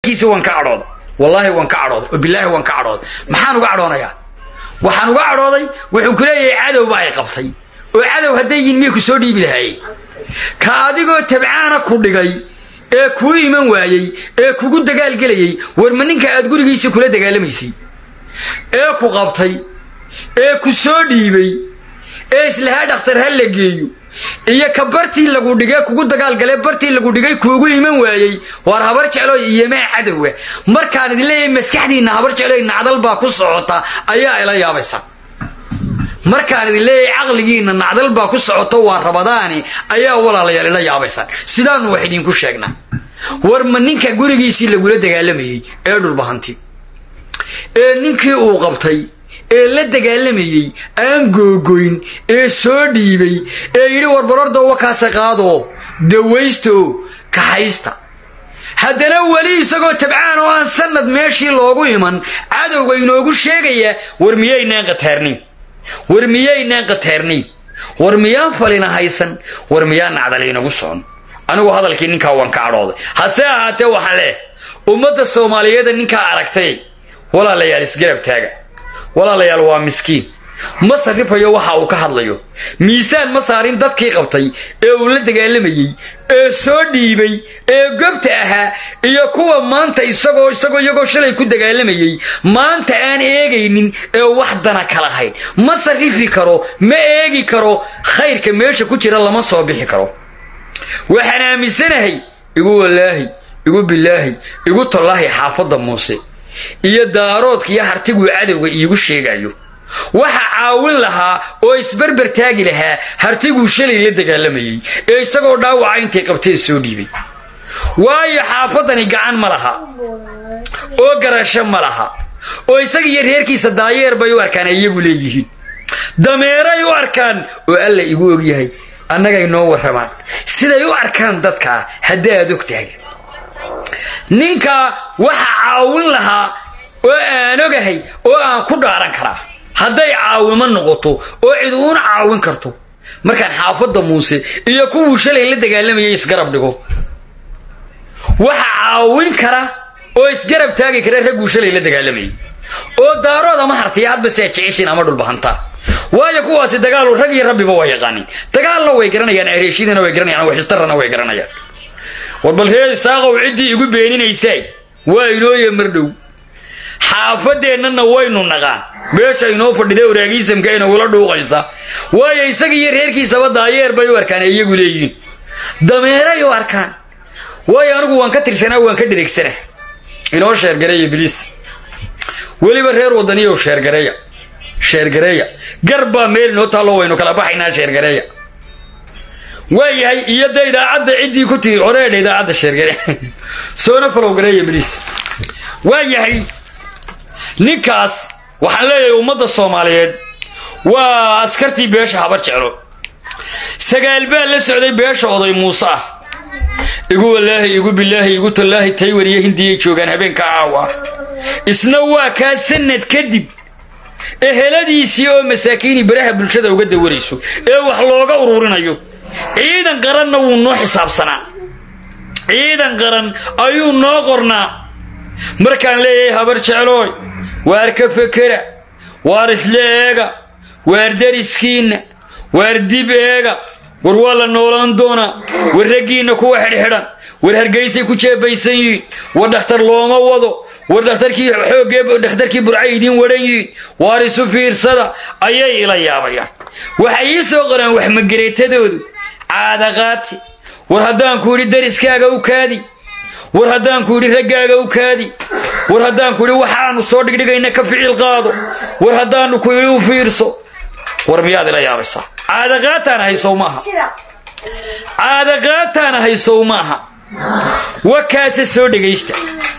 kiisi waan ka cadhooday wallaahi waan ka cadhooday oo bilaahi waan ka cadhooday maxaan uga cadhoonayaa waxaan uga cadhooday wuxuu ku leeyahay cadowba ay qabtay oo cadow hadday yihin miyay ku soo dhiibi lahaayeen ka adigoo tabcaana ku dhigay ee kuu iman waayey ee kugu dagaalgelayey war ma ninka aad gurigiisii kula dagaalamaysay ee ku qabtay ee ku soo dhiibay ee islahaa dhakhtar ha la geeyo iyo ka bartii lagu dhigay kugu dagaalgalee bartii lagu dhigay kuugu iman waayey waar habar jeclooy iyomaa cadowa markaan idin leeyahay maskaxdiinna habar jeclooy nacdal baa ku socota ayaa ila yaabaysa markaan idin leeyahay caqligiinna nacdal baa ku socoto waa rabadaani ayaa walaalayaal ila yaabaysaan sidaanu wax idinku sheegnaa war ma ninka gurigiisii lagula dagaalamayey ee dhulbahanti ee ninkii uu qabtay ee la dagaalamayey aan googoyn ee soo dhiibay ee yidhi warbarordo wakaasa qaadoo dawaystaoo kaxaysta haddana weli isagoo tabcaan oo aan sanad meeshii loogu iman cadowga inoogu sheegaya war miyaynaan qataarnayn war miyaynaan qataarnayn war miyaan falina haysan war miyaan nacdal inagu socon anigu hadalkii ninkaa waan ka cadhooday hase ahaatee waxaan leeh ummadda soomaaliyeeda ninkaa aragtay walaalayaal isgarab taaga walaalayaal waa miskiin ma sarrifayo waxa uu ka hadlayo miisaan ma saarin dadkii qabtay ee uu la dagaalamayey ee soo dhiibay ee gobta ahaa iyo kuwa maanta isagoo isagoo iyagoo shalay ku dagaalamayey maanta aan eegaynin ee wax dana kala hayn ma sarrifi karo ma eegi karo khayrka meesha ku jira lama soo bixi karo waxaan aaminsanahay igu wallaahi igu bilaahi igu tallaahi xaafadda muuse iyo daaroodka iyo hartiguu cadowga iigu sheegayo waxa caawin lahaa oo isberber taagi lahaa hartiguu shalay la dagaalamayey ee isagoo dhaawaca intay qabtee soo dhiibay waayo xaafaddani gacan ma laha oo garasho ma laha oo isaga iyo reerkiisa daayeer bay u arkaan ay iyagu leeyihiin dameeray u arkaan oo alla igu ogyahay annagay noo warramaan siday u arkaan dadkaa haddaad og tahay ninka waxa caawin lahaa oo aan ogahay oo aan ku dhaaran karaa hadday caawimo noqoto oo cid uuna caawin karto markaan xaafadda muuse iyo kuwuu shalay la dagaalamayay isgarab dhigo waxa caawin kara oo isgarab taagi kara ragguu shalay la dagaalamayay oo daarood ama hartiya hadba si aad jeceshiin ama dhulbahantaa waayo kuwaasi dagaalu rag iyo rabbiba waa yaqaanin dagaalna way garanayaan areeshidana way garanayaan waxistarana way garanayaan war bal reer isaaqow ciddii igu beeninaysaay waa inooya mardhow xaafadeennana waynu naqaan meesha inoo fadhida waraagiisamka inagula dhuuqaysa waayo isaga iyo reerkiisaba daayeer bay u arkaan ee iyagu leeyihiin dameeray u arkaan waayo anigu waan ka tirsanaa waan ka dhireegsanaa inoo sheergareeya biliis weliba reer wadaniyow sheergareeya sheergareeya gar baa meel inoo taallo waynu kala baxaynaa sheergareeya waa yahay iyo de idaacadda ciddii ku tiri oreedha idaacadda sheergare soona falowgareeya biliis waa yahay ninkaas waxaan leeyahay ummadda soomaaliyeed waa askartii beesha habar jeclo sagaal baa la socday beesha oday muuse ah igu wallaahi igu bilaahi igu tallaahi taywan iyo hindiyay joogaan habeenka caawa isna waa kaa sanad kadib eheladiisii oo masaakiini baraha bulshada uga dawarayso ee wax looga ururinayo ciidan qaranna wuu noo xisaabsanaa ciidan qaran ayuu noo qornaa markaan leeyahay habar jeclooy waar ka fekera waar isla eega waar dariskiinna waar dib eega war waa la noolaan doonaa war raggiinna kuwa xidhxidhan war hargaysay ku jeebaysan yihiin war dhakhtar looma wado war dhakhtarkii xoogee dhakhtarkii burcay idiin wadhan yihiin waar isu fiirsada ayay ila yaabayaan waxay ii soo qoraan waxmagereetadoodu caadaqaati war haddaanku idhi dariskaaga u kaadi war haddaanku idhi raggaaga u kaadi war haddaanku idhi waxaanu soo dhigdhigayna ka ficil qaado war haddaanu ku idhi u fiirso war miyaad ila yaabaysaa caadaqaataan haysow maaha caadaqaataana haysow maaha wakaase soo dhegaysta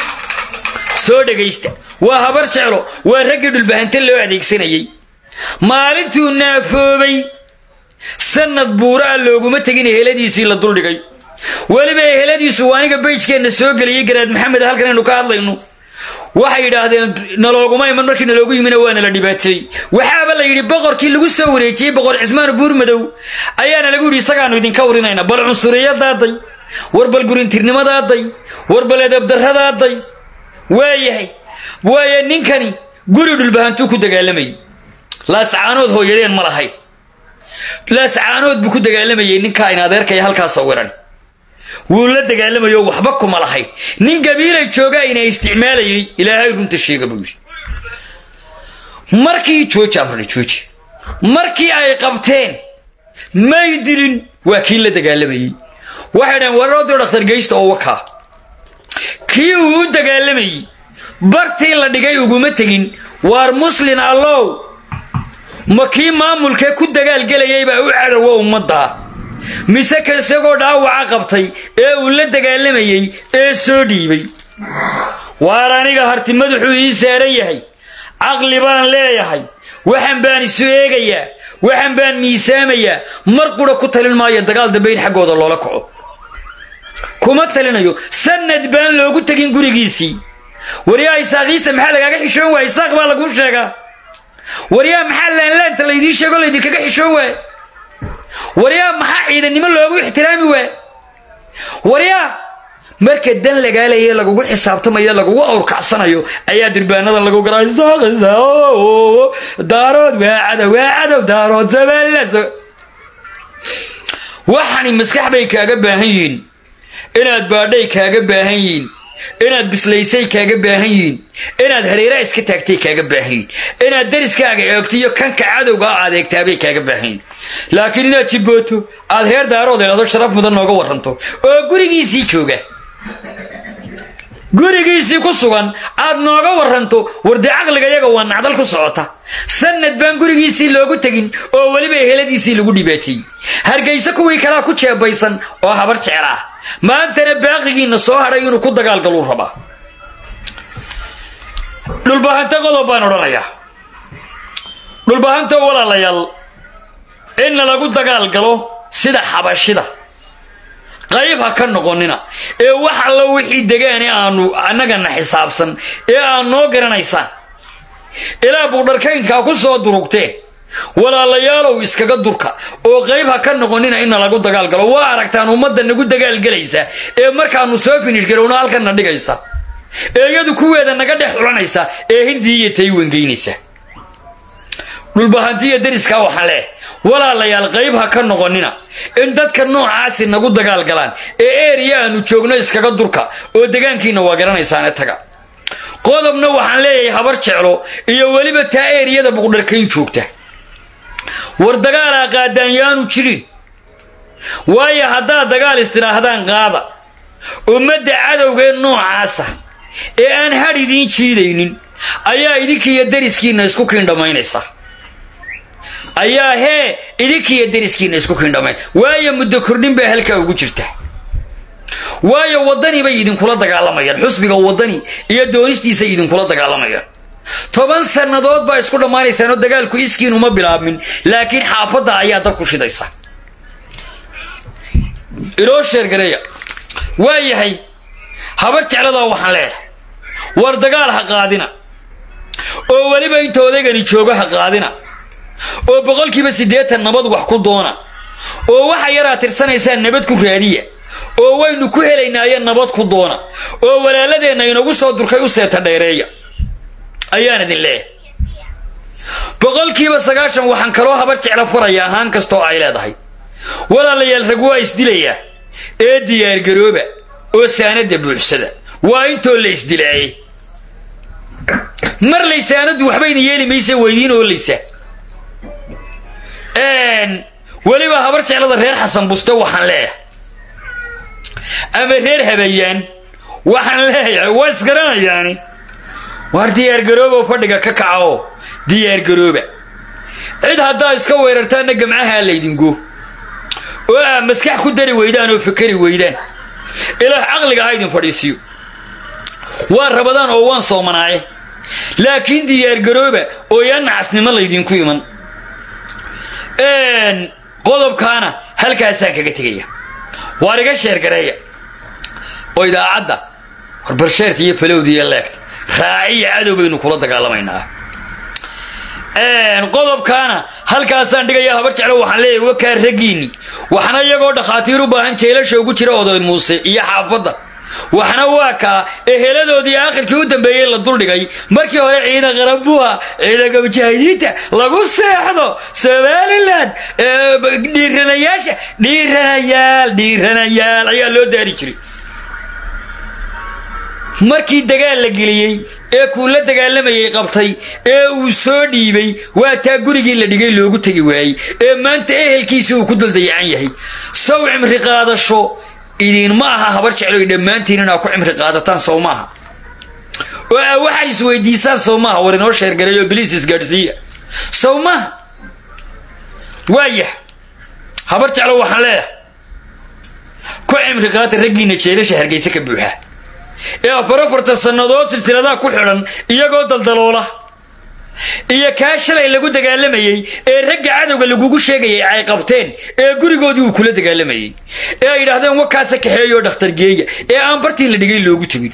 soo dhegaysta waa habar jeclo waa raggii dhulbahante loo adeegsanayey maalintuu naafoobay sanad buuraa looguma tegin eheladiisii la duldhigay weliba eheladiisu waa aniga bayjkeenna soo geliyey garaad maxamed halkan aynu ka hadlayno waxay yidhaahdeen nalooguma iman markii naloogu yimina waa nala dhibaateeyey waxaaba la yidhi boqorkii lagu soo wareejiyey boqor cismaan buurmadow ayaana lagu yidhi isagaanu idinka urinayna bal cunsuriyadaaday war bal gurintirnimadaaday war bal edabdarradaaday waayahay waaya ninkani guri dhulbahantuu ku dagaalamayay laascaanood hooyadeen ma lahayn laascaanood buu ku dagaalamayay ninkaa in adeerkaya halkaa sawiran wuu la dagaalamayo waxba kuma lahayn nin gabiilay joogaa ina isticmaalayay ilaahay runta sheega buu yidhi markii jooji amrani jooji markii ay qabteen may dilin waa kii la dagaalamayey waxay dhahen waroodio dhakhtar geysta oo wakaa kii uu u dagaalamayey bartii la dhigay uguma tegin waar muslin allow ma kii maamulkee ku dagaalgelayay baa u cadowa ummaddaa mise ka isagoo dhaawaca qabtay ee uu la dagaalamayey ee soo dhiibay waar aniga harti madaxuu ii saaran yahay caqli baan leeyahay waxan baan isu eegayaa waxan baan miisaamayaa mar qura ku talin maayo dagaal dambe in xaggooda loola kaco kuma talinayo sanad baan loogu tegin gurigiisii waryaa isaaqiisa maxaa lagaaga xishoon waaya isaaq baa laguu sheegaa waryaa maxaa laanlaanta laydii sheego laydinkaga xishoon waaya waryaa maxaa ciidannimo loogu ixtiraami waaya waryaa marka dan lagaalaya lagugu xisaabtamayo lagugu awrkacsanayo ayaa durbaanadan lagu garaa isaaqisa daarood waa cadow waa cadow daarood sabeelas waxani maskax bay kaaga baahan yihiin inaad baadhay kaaga baahan yihiin inaad bislaysay kaaga baahan yihiin inaad hareeraha iska taagtay kaaga baahan yihiin inaad dariskaaga eegto iyo kanka cadowga aad eegtaabay kaaga baahan yihiin laakiin inaad jibbooto aad heer daarood eedo sharaf mudan nooga waranto oo gurigiisii jooga gurigiisii ku sugan aad nooga waranto wardi caqliga yaga waa nacdal ku socota sanad baan gurigiisii loogu tegin oo weliba eheladiisii lagu dhibaateeyey hargayso kuwii kalaa ku jeebaysan oo habar jecel ah maantana baaqigiinna soo hadhay inuu ku dagaalgaluu rabaa dhulbahanta qodob baan odhanayaa dhulbahanta walaalayaal inna lagu dagaalgalo sida xabashida qayb ha ka noqonina ee wax allo wixii degaane aanu annagana xisaabsan ee aad noo garanaysaan ilaa buudharkaynkaa ku soo durugteen walaalayaalow iskaga durka oo qayb ha ka noqonina inna lagu dagaalgalo waa aragtaan ummadda nagu dagaalgelaysa ee markaanu soo finish garowno halkanna dhigaysa ee iyadu kuweeda naga dhex xulanaysa ee hindii iyo taywangeynaysa dhulbahantiya dariskaa waxaan leeh walaalayaal qayb ha ka noqonina in dadka noocaasi nagu dagaalgalaan ee eriya aanu joogno iskaga durka oo degaankiina waa garanaysaane taga qodobna waxaan leeyahay habar jeclo iyo weliba taa eriyada buqdharkayn joogta war dagaalaa qaadaan yaanu jirin waayo haddaad dagaal istidhaahdaan qaada ummadda cadowgee noocaasa ee aan hadh idiin jiidaynin ayaa idinkiiyo dariskiinna isku kiindhamaynaysa ayaa hee idinkiiyo dariskiinna isku kiindhamayn waayo muddo kordhin baa halkaa ugu jirta waayo waddani bay idinkula dagaalamayaan xusbiga waddani iyo doonistiisay idinkula dagaalamayaan toban sannadood baa isku dhammaanaysaan oo dagaalku iskiin uma bilaabmin laakiin xaafadda ayaa dab ku shidaysa iloo sheergareeya waa yahay habar jecladaa waxaan leeyahay war dagaal ha qaadina oo weliba inta odaygani joogo ha qaadina oo boqolkiiba siddeetan nabad wax ku doona oo waxa yaraa tirsanaysaan nabad ku raadiya oo waynu ku helaynaaye nabad ku doona oo walaaladeenna inagu soo durkay u seeta dheereeya ayaan idin leeyahay boqolkiiba sagaashan waxaan kaloo habar jecla furaya ahaan kastoo ay leedahay walaalayaal rag waa isdilayaa ee diyaargarooba oo saanadda buuxsada waa intoo la isdilaayay mar lay saanaddu waxbayna yeeli maysa weydiin oolaysaa weliba habar jeclada reer xasan buste waxaan leeyahay ama reer habayaan waxaan leeyahay waa isgaranayaani waar diyaargarooba fadhiga ka kaca oo diyaargarooba cid haddaa iska weerartaanna gamcahaa laydingo oo aa maskax ku dari weydaan oo fakeri weydaan ilaah caqliga ha idin fadhiisiyo waan rabadaan oo waan soomanaaye laakiin diyaargarooba oo yaa nacasnimo laydinku iman qodobkaana halkaasaan kaga tegaya waar iga sheergareeya oo idaacadda warbarsheerta iyo falowda iyo leegta raaciya cadow baynu kula dagaalamaynaa qodobkaana halkaasaan dhigaya habar jeclo waxaan leeyahay wakaa raggiinni waxna iyagoo dhakhaatiir u baahan jeelasha ugu jira oday muuse iyo xaafadda waxna waa kaa eheladoodii aakhirkii u dambeeyey la duldhigay markii hore ciidan qaranbuha ciidanka mujaahidiinta lagu seexdo somalilan dhiiranayaasha dhiiranayaal dhiiranayaal ayaa loo daari jiray markii dagaal la geliyey ee kuu la dagaalamayay qabtay ee uu soo dhiibay waa taa gurigii la dhigay loogu tegi waayey ee maanta ehelkiisii uu ku daldayacan yahay sow cimri qaadasho idinma aha habar jecloy dhammaantiin inaa ku cimri qaadataan sow maaha oo aa waxay isweydiisaan sow maaha war inoo sheergareeyo biliis isgaadhsiiya sow maaha waayah habar jeclo waxaan leeyahay ku cimri qaata raggiina jeelasha hargeysa ka buuxa ee afar afarta sannadood silsiladaha ku xidhan iyagoo daldaloola iyo kaa shalay lagu dagaalamayey ee ragga cadowga lagugu sheegayay ay qabteen ee gurigoodii uu kula dagaalamayey ee ay yidhaahdeen wakaasa kaxeeyoo dhakhtar geeya ee aan bartii la dhigay loogu tegin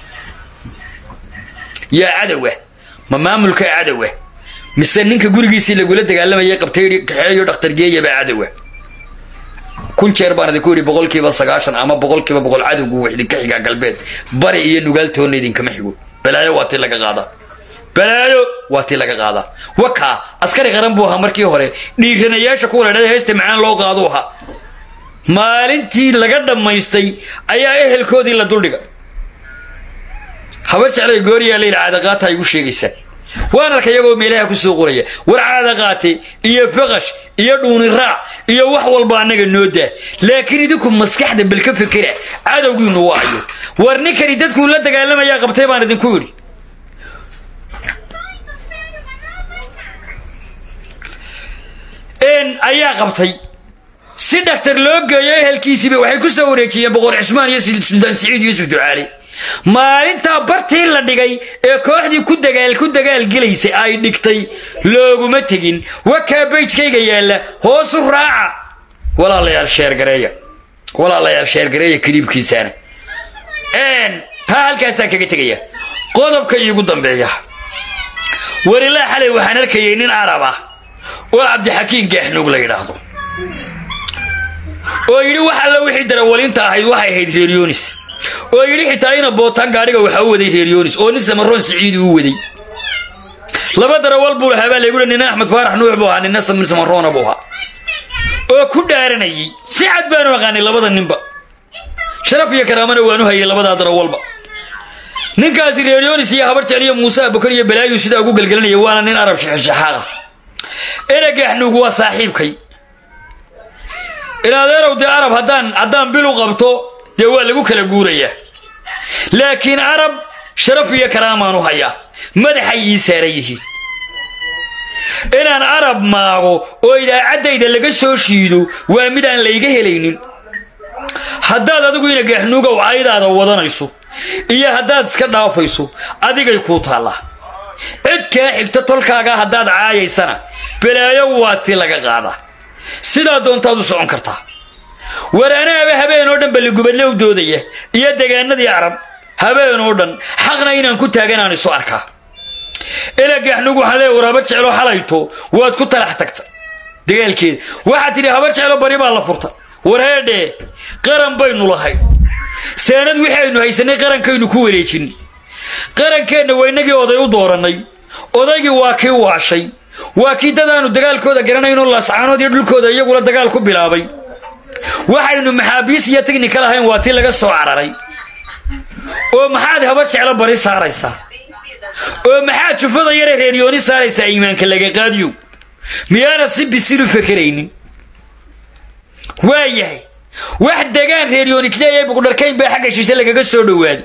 yaa cadowa ma maamulka cadowa mise ninka gurigiisii lagula dagaalamayay qabtay kaxeeyo dhakhtar geeya baa cadowa kun jeer baan idinku yidhi boqolkiiba sagaashan ama boqolkiiba boqol cadowgu wuu idinka xigaa galbeed bari iyo nugaaltoonna idinkama xigo balaayo waa tii laga qaadaa balaayo waa tii laga qaadaa wakaa askari qaran buu ahaa markii hore dhiiranayaasha kuwa la dhada heesta macaan loo qaadu ahaa maalintii laga dhammaystay ayaa ehelkoodii la duldhiga habar jeclay gooriyaa layidhi caadaqaata igu sheegaysaa waan arka iyagoo meelaha ku soo qoraya war caadaqaate iyo faqash iyo dhuuni raac iyo wax walba annaga noo daa laakiin idinku maskaxda bal ka fekera cadowgiinu waayo war ninkani dadkuu la dagaalamayaa qabtay baan idinku yidhi ayaa qabtay si dhaktar loo geeyo ehelkiisiiba waxay ku soo wareejiyeen boqor cismaan iyo suldaan siciid yuusuf ducaali maalintaa bartii la dhigay ee kooxdii ku dagaal ku dagaalgelaysay ay dhigtay looguma tegin wakaa bayjkayga yaalla hoosu raaca walaalayaal sheergareeya walaalayaal sheergareeya kaliibkiisaana taa halkaasaan kaga tegaya qodobka iigu dambeeya warilaa xalay waxaan arkayay nin arab ah oo cabdixakiin gaaxnuug la yidhaahdo oo yidhi wax alla wixii darawalinta ahayd waxay ahayd reeryonis oo yidhi xitaa ina bootaan gaadhiga waxaa u waday reeryonis oo nin samaroon siciidi u waday laba darawal buu lahaa baa laygu nina axmed faarax nuux buu ahaa nina samir samaroona buu ahaa oo ku dhaaranayay si cad baanu aqaanay labada ninba sharaf iyo karaamana waanu hayay labadaa darawalba ninkaasi reeryonis iyo habar jecliyo muuse abukar iyo balaayu sidaa ugu gelgelinaya waana nin arab shaxshaxaad ah eragaaxnuug waa saaxiibkay inadeerow dee arab haddaan haddaan bil u qabto dee waa lagu kala guurayaa laakiin arab sharaf iyo karaamaan u hayaa madaxay ii saaran yihiin inaan arab maago oo idaacaddayda laga soo shiido waa mid aan layga helaynin haddaad adigu ina gaaxnuugow caydaada wadanayso iyo haddaad iska dhaafayso adigay kuu taallaa cid kaa xigta tolkaaga haddaad caayaysana balaayo waa ti laga qaadaa sidaa doontaad u socon kartaa war anaaba habeen oo dhan balligubadle u doodaya iyo degaanadii carab habeen oo dhan xaqna inaan ku taaganaan isu arkaa ilagaxnug waxaan leeya war habar jeclo xalayto waad ku talax tagta dagaalkeeda waxaad tidhi habar jeclo bari baa la furta war heedhee qaran baynu lahay seenad wixii aynu haysanay qarankaynu ku wareejin qarankeenna waa inagii oday u doorannay odaygii waa kii waashay waa kii dadaanu dagaalkooda garanayno laascaanood iyo dhulkooda iyagula dagaal ku bilaabay waxaynu maxaabiis iyo tignika lahayn waa tii laga soo cararay oo maxaad habar jeclo bari saaraysaa oo maxaad jufada yare reeryooni saaraysaa iimaanka laga qaadiyo miyaanad si bisilu fakeraynin waayahay wax degaan reeryoonitleeya buqdharkayn baa xagga shishe lagaga soo dhowaaday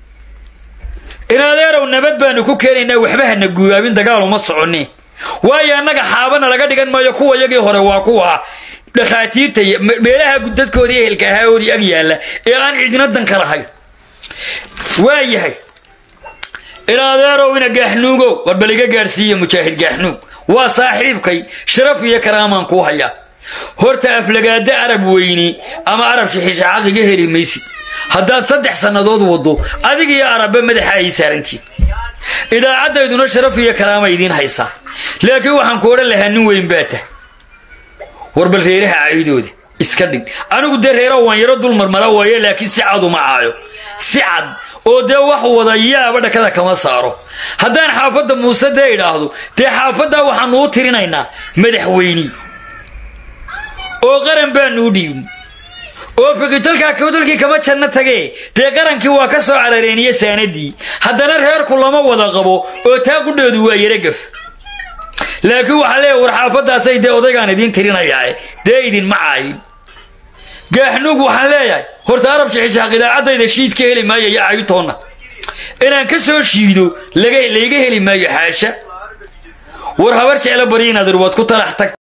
inadeerow nabad baanu ku keenaynaa waxba hana guubaabin dagaaluma soconne waayo annaga xaabana laga dhigan maayo kuwa yagii hore waa kuwa dhakhaatiirta meelaha dadkoodii ehelka ahaa oodii ag yaalla ee aan cidina danka lahayn waayahay inadeerow ina gaaxnuugow warbal iga gaadhsiiya mujaahid gaaxnuug waa saaxiibkay sharaf iyo karaamaan kuu hayaa horta aflagaada arab weyni ama arab shixishaxaq iga heli maysid haddaad saddex sannadood waddo adig iyo arabba madaxa ay saarantiin idaacaddayduna sharaf iyo karaama idiin haysaa laakiin waxaan ku odhan lahaa nin weyn baa tah warbal reeraha caydooda iska dhig anigu dee reera waan yaro dul marmara waaye laakiin si cad uma caayo si cad oo dee wax wada yaaba dhakada kama saaro haddaan xaafadda muuse dee idhaahdo dee xaafaddaa waxaanu u tirinaynaa madaxweyni oo qaran baanu u dhiibin oo fikitolkaa kawdolkii kama janno tagee dee qarankii waa ka soo carareeniye saanadii haddana reerku lama wada qabo oo taa qudhoodu waa yaragaf laakiin waxaa leeya war xaafaddaasay dee odaygaan idiin tirinayaae dee idinma caayin gaaxnuug waxaan leeyahay horta arab shixishaaq idaacaddayda shiid ka heli maayo iyo cayutoonna inaan ka soo shiido layga heli maayo xaasha war habar jeclo bari inaad irwaad ku talax tag